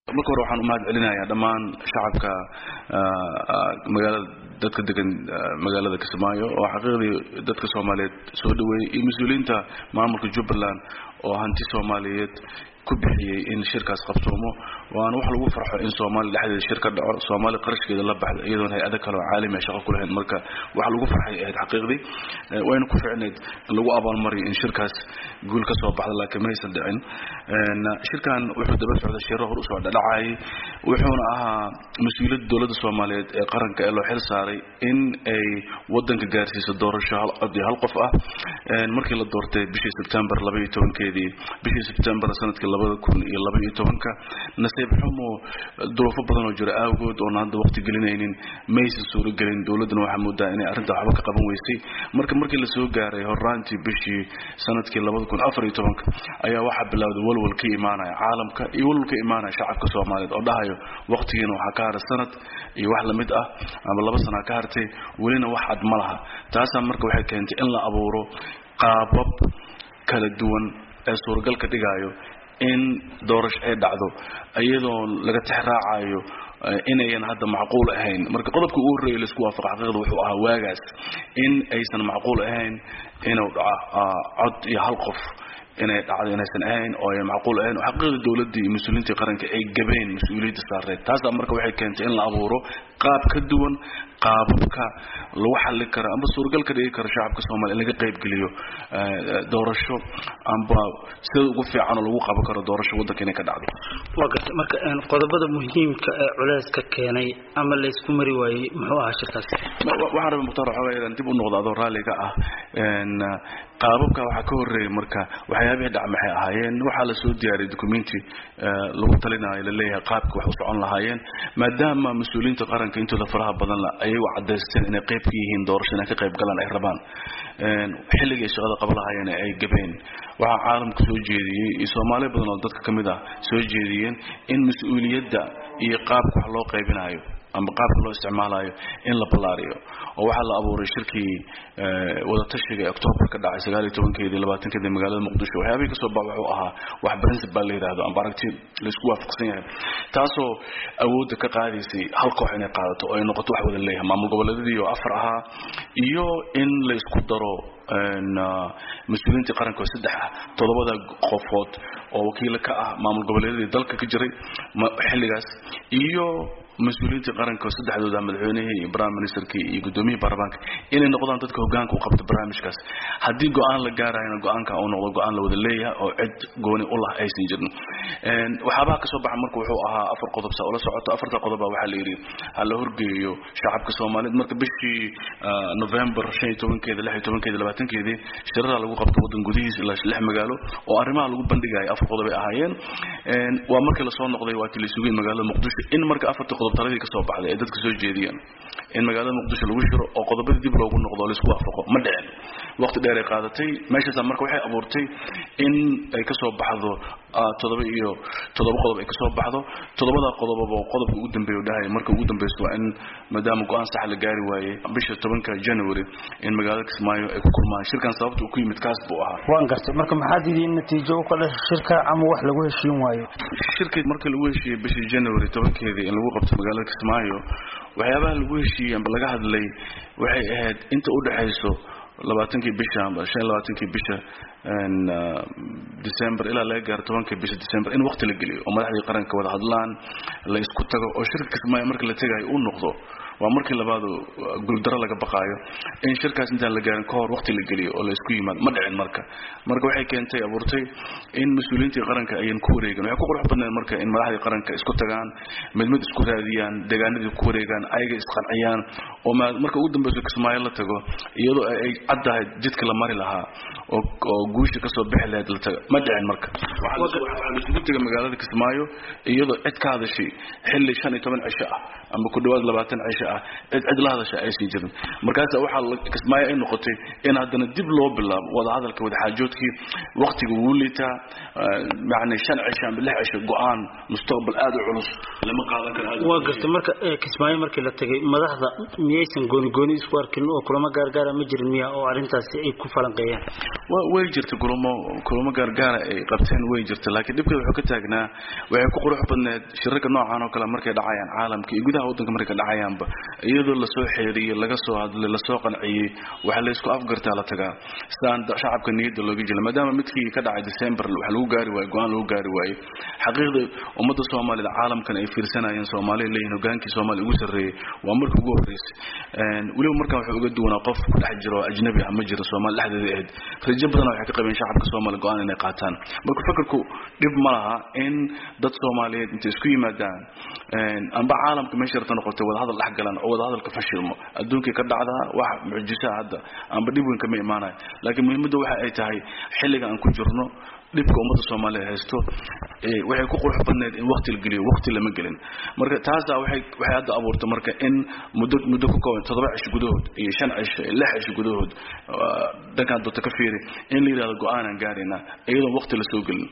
marka hore waxaan u mahad celinayaa dhammaan shacabka magaalada dadka degan magaalada kismaayo oo xaqiiqdii dadka soomaaliyeed soo dhaweeyey iyo mas-uuliyiinta maamulka jubbaland oo hanti soomaaliyeed ku bixiyey in shirkaas qabsoomo waana wax lagu farxo in soomaaliya dhexdeeda shir ka dhaco soomaaliya qarashkeeda la baxda iyadoona hay-ado kale oo caalami a shaqo ku lahayn marka wax lagu farxay ahayd xaqiiqdii wayna ku ficneyd in lagu abaalmariyo in shirkaas guul ka soo baxda laakiin maysan dhicin shirkan wuxuu daba socday shiro hor usoo dhadhacayay wuxuuna ahaa mas-uuliyadda dowladda soomaaliyeed ee qaranka ee loo xil saaray in ay wadanka gaarsiiso doorasho hal cod iyo hal qof ah markii la doortay bishii sebtembar laba iyo tobankeedii bishii sebtembar sanadkii labada kun iyo laba iyo tobanka nasiib xumo duruufo badan oo jira awgood oona hadda waqti gelinaynin maysan suuro gelin dowladduna waxaa moodaa inay arrinta waxba ka qaban weysay marka markii lasoo gaaray horaantii bishii sanadkii labada kun afar iyo tobanka ayaa waxaa bilowday walwal ka imaanaya caalamka iyo walwal ka imaanaya shacabka soomaaliyeed oo dhahayo waqtigiina waxaa ka haray sanad iyo wax lamid ah ama laba sanaa ka hartay welina wax cad ma laha taasaa marka waxay keentay in la abuuro qaabab kala duwan ee suuragal ka dhigaayo in doorasho ay dhacdo iyadoo laga tixraacayo inayan hadda macquul ahayn marka qodobka ugu horreeya laisku waafaqa xaqiiqda wuxuu ahaa waagaas in aysan macquul ahayn inuu dhaco cod iyo hal qof inay dhacdo inaysan ahayn oo ay macquul ahayn oo xaqiiqda dowladdii iyo mas-uuliyiintii qaranka ay gabeen mas-uuliyadda saareed taasaa marka waxay keentay in la abuuro qaab ka duwan qaababka lagu xalli karo amba suuragal ka dhigi karo shacabka soomaliya in laga qaybgeliyo doorasho amba sida ugu fiican oo lagu qaban karo doorasho waddanka inay ka dhacdo waa gartay marka qodobada muhiimka ee culeyska keenay ama laysku mari waayey muxuu ahaa shirkaas waxaan rabay mukhtaar waxoogaa inaan dib u noqdo adoo raalliga ah qaababka waxaa ka horreeyay marka waxyaabihii dhac maxay ahaayeen waxaa la soo diyaariyay documenti lagu talinayo laleeyahay qaabka wax u socon lahaayeen maadaama mas-uuliyiinta qaranka intooda faraha badan la ayagu cadaysteen inay qayb ka yihiin doorasho inay ka qayb galaan ay rabaan xilligii ay shaqada qaba lahaayeen ay gabeen waxaa caalamka soo jeediyey iyo soomaali badan oo dadka ka mid ah soo jeediyeen in mas-uuliyadda iyo qaabka wax loo qaybinayo ama qaabka loo isticmaalayo in la ballaariyo oo waxaa la abuuray shirkii wadatashiga ee octoobar ka dhacay sagaal iyo tobankeedii labaatankeedii magaalada muqdisho waxyaabihii kasoo bax wuxuu ahaa wax principal la yidhaahdo amba aragti laysku waafaqsan yahay taasoo awoodda ka qaadaysay hal koox inay qaadato oo ay noqoto wax wada leeyahay maamul goboleedyadii oo afar ahaa iyo in la isku daro mas-uuliyiintii qaranka oo saddex ah toddobada qofood oo wakiilo ka ah maamul goboleedyadii dalka ka jiray xilligaas iyo mas-uuliyiintii qaranka oo saddexdooda madaxweynihii iyo prime ministerkii iyo guddoomiyihii baarlamaanka inay noqdaan dadka hogaanka u qabta barnaamijkaas haddii go-aan la gaarayana go-aanka uu noqdo go-aan la wada leeyahay oo cid gooni u lah aysan jirin waxyaabaha kasoo baxa marka wuxuu ahaa afar qodob saa ula socoto afarta qodoba waxaa la yidhi ha la horgeeyo shacabka soomaaliyeed marka bishii november shan iyo tobankeeda lix iyo tobankeeda labaatankeedii shirada lagu qabto waddan gudihiisa ilaa lix magaalo oo arrimaha lagu bandhigayo afar qodob ay ahaayeen waa markii lasoo noqday waa tii la sugay magaalada muqdisho in marka afarta qodob taladii kasoo baxday ay dadka soo jeediyeen in magaalada muqdisho lagu shiro oo qodobadii dib loogu noqdo laisku waafaqo ma dhicin waqti dheer ay qaadatay meeshaasa marka waxay abuurtay in ay kasoo baxdo toddoba iyo toddoba qodob ay kasoo baxdo toddobada qodobaba qodobka ugu dambeeya dhahay marka ugu dambeyso waa in maadaama go-aan sax la gaari waayey bisha tobanka january in magaalada kismaayo ay ku kulmaan shirkan sababta uu ku yimid kaas buu ahaa waan gartay marka maxaad idiin natiijo u kale shirka ama wax lagu heshiin waayo shirkii markii lagu heshiiyey bishii january tobankeedii in lagu qabto magaalada kismaayo waxyaabaha lagu heshiiyey amba laga hadlay waxay ahayd inta u dhexayso labaatankii bisha amba shan iyo labaatankii bisha december ilaa laga gaaro tobankii bisha december in waqti la geliyo oo madaxdii qaranka wada hadlaan la isku tago oo shirka kismaayo marka la tegayo uu noqdo waa markii labaadu guuldaro laga baqaayo in shirkaas intaan la gaarin kahor waqti la geliyo oo la isku yimaado ma dhicin marka marka waxay keentay abuurtay in mas-uuliyiintii qaranka ayan ku wareegan waxay ku qurux badnayd marka in madaxdii qaranka isku tagaan mid mid isku raadiyaan deegaanadii ku wareegaan ayaga isqanciyaan oo marka ugu dambeyso kismaayo la tago iyadoo ay caddahay jidka la mari lahaa oo guusha kasoo bixi lahayd la taga ma dhicin marka waxaa laisugu tegay magaalada kismaayo iyadoo cid ka hadashay xilli shan iyo toban cisho ah ama ku dhawaad labaatan cisho ah cid cid la hadasha aysan jirin markaasa waxaa kismaayo ay noqotay in haddana dib loo bilaabo wadahadalka wadaxaajoodkii waqtiga wuu liitaa yani shan cisho ama lix cisho go-aan mustaqbal aada u culus lama qaadan karo waa gartay marka kismaayo markii la tegay madaxda miyaysan gooni gooni isku arkin oo kulamo gaargaara ma jirin miya oo arrintaasi ay ku falanqeeyaan way jirta kulamo kulamo gaargaara ay qabteen way jirta laakiin dhibkeeda wuxuu ka taagnaa waxay ku qurux badneed shirarka noocan oo kale markay dhacayaan caalamka iyo gudaha waddanka markay dhacayaanba iyadoo lasoo xeeriyey laga soo hadlay lasoo qanciyey waxa la isku afgartaa la tagaa sidaan shacabka niyadda looga jela maadaama midkii ka dhacay december wax lagu gaari waayo go-aan lagu gaari waayey xaqiiqda ummadda soomaalida caalamkan ay fiirsanayeen soomaaliya leeyihin hogaankii soomaaliya ugu sarreeyey waa markii ugu horreysay weliba markaan wuxuu uga duwanaa qof ku dhex jiro ajnabi ah ma jiro soomaali dhexdeeda ahayd rajo badan waxay ka qabeen shacabka soomaaliya go-aan inay qaataan marka fakarku dhib ma laha in dad soomaaliyeed intay isku yimaadaan amba caalamka meesha rabta noqotay wadahadal dhex galaan oo wadahadalka fashilmo adduunkii ka dhacdaa wax mucjisaa hadda amba dhib weyn kama imaanayo laakiin muhiimadda waxa ay tahay xilliga aan ku jirno dhibka ummadda soomaaliya haysto waxay ku qurux badneed in waqti la geliyo waqti lama gelin marka taasaa waxay waxay hadda abuurtay marka in muddo muddo ku kooban toddoba cisho gudahood iyo shan cisho iyo lix cisho gudahood dhankaan doonta ka fiiri in la yidhahdo go-aanaan gaaraynaa iyadoon waqti la soo gelin